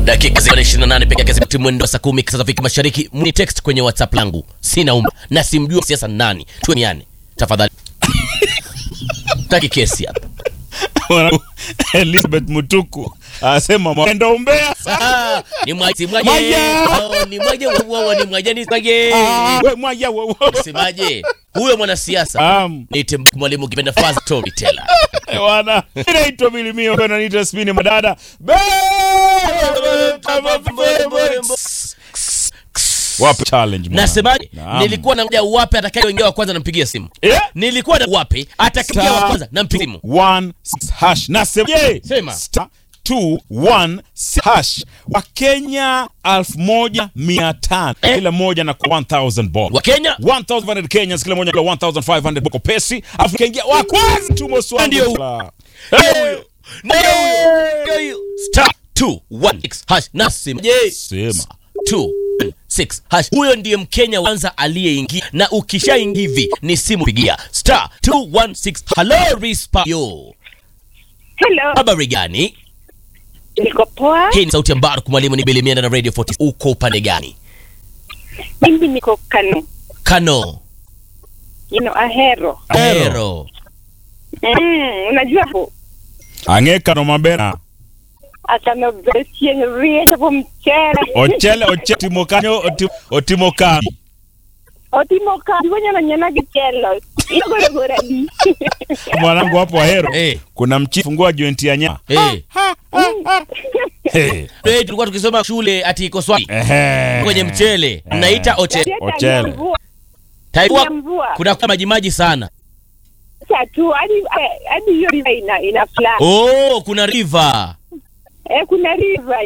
dakika zile 28 peke yake zimeti mwendo wa saa 10 sasa Afrika Mashariki. Mni text kwenye WhatsApp langu, sina umma na simjua siasa nani, tueniane tafadhali. Taki kesi hapa. Mwanangu, Elizabeth Mutuku asema mwenda umbea Ah, ni mwaje mwaje. Mwaje. Oh, ni mwaje wao ni mwaje ni mwaje. Ah, we mwaya wewe. Semaje? Huyo mwanasiasa Am, niite mwalimu kipenda fast storyteller. wana inaitwa Bilimio kwa naitwa Spini Madada. Be- Wape challenge mwana. Nasemaje? Naam. Nilikuwa na wapi atakayeingia wa kwanza nampigia simu. Eh? Nilikuwa na wapi atakayeingia wa Star kwanza nampigia simu. one six hash nasemaje? Sema. Star two one six hash Wakenya elfu moja mia tano Eh? kila moja na kwa 1000 bob Wa Kenya 1500 Kenyans kila moja kwa 1500 boko pesi afu kaingia wa kwanza tu moswani Ndio. Hey! Ndio huyo. Ndio huyo. Star 216 hash nasemaje? Sema. 216 hash. Huyo ndiye Mkenya wa kwanza aliyeingia, na ukishaingia hivi ni simu pigia star 216. Hello Rispa yo, Hello, habari gani? niko poa. Hii ni sauti ya Mbaruk mwalimu, ni Bilimiana na Radio 40. Uko upande gani? Mimi niko Kano, Kano, you know, Ahero. Ahero, Mm, unajua hapo ang'eka no mabera akano besien rie chapo mchele ochele oche timo kanyo oti- otimo kambi otimo kambi wenye nanyana gichelo igorogora di mwanangu hapo ahero Eh. kuna mchifu ngua joint ya nyama eh, Hey. eh, tulikuwa tukisoma shule ati iko swali Ehe. kwenye mchele mnaita ochele. Ochele. Taikuwa mvua kuna kwa maji maji sana. tu hadi hadi hiyo river ina ina fly Oh, kuna river. eh kuna river